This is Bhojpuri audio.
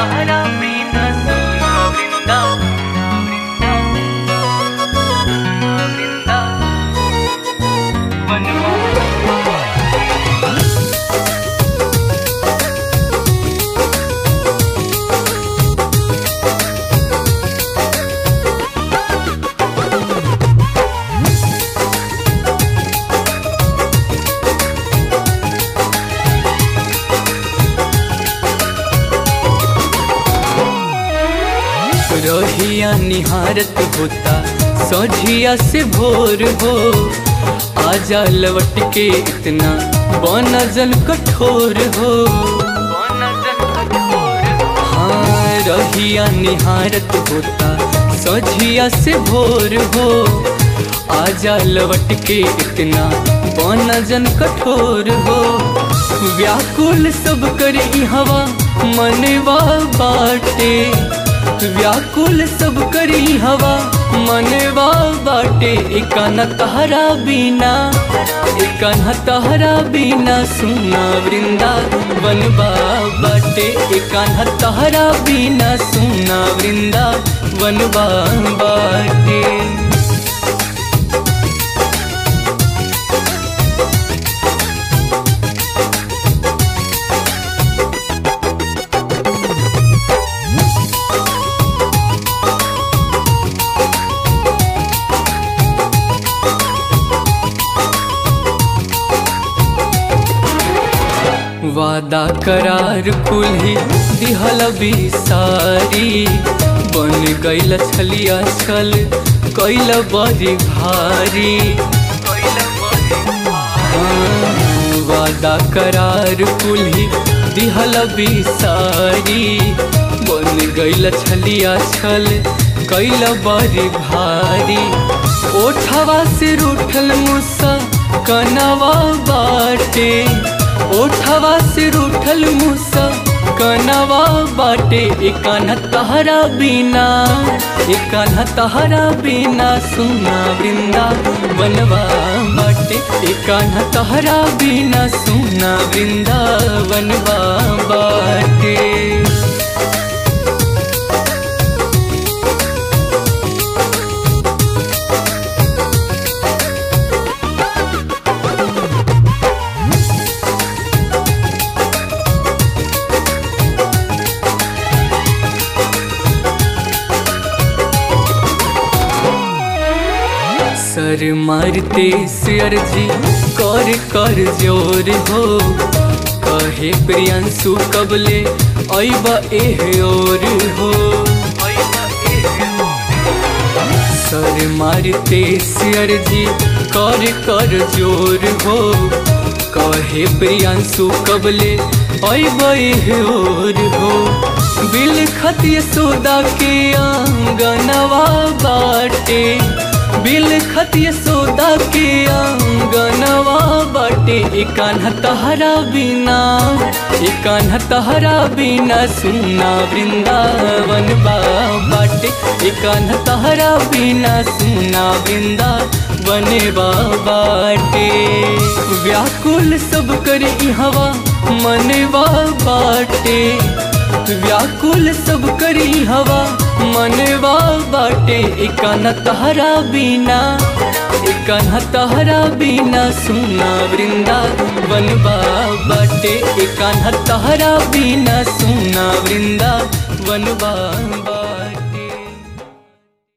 तहरा बिना सुना वृंदा वृंदा रहिया निहारत होता सोझिया से भोर हो आजा लवट के इतना बनजल कठोर हो हाँ रहिया निहारत होता सोझिया से भोर हो आजा लवट के इतना बनजन कठोर हो व्याकुल सब करे हवा मनवा बाटे व्याकुल सब करी हवा मनवा बाटे एकान तहरा बिना एकान तहरा बिना सुना वृंदा बनबा बाटे एकान तहरा बिना सुना वृंदा बनबा बाटे वादा करार कुल्ही दिहल बिसारी बन गईल छलिया छल कैल बड़ी भारी हाँ, वादा करार कुल्ही दिहल बिसारी बन गईल छलिया छल कैल बड़ी भारी ओठवा से रूठल मुसा कनवा बाटे ओठवा से रूठल मुसा कनवा बाटे एकान तहरा बिना एकान तहरा बिना सुना वृंदा बनवा बाटे एकान तहरा बिना सुना वृंदा बनवा बाटे सर मारते सियर जी कर कर जोर हो कहे प्रियंसु कबले ऐब एह और हो सर मारते सियर जी कर कर जोर हो कहे प्रियंसु कबले ऐब एह और हो बिल खतिय सोदा के आंगनवा बाटे बिल खतिय सोदा के आंगनवा बाटे एकान तहरा बिना एकान तहरा बिना सुना वृंदावन बा बाटे एकान तहरा बिना सुना वृंदावन बा बाटे व्याकुल सब करे हवा मनवा बाटे व्याकुल सब करी हवा मनवा बाटे एकान तहरा बिना एकान तहरा बिना सुना वृंदा बनबा बाटे एकान तहरा बिना सुना वृंदा बनबा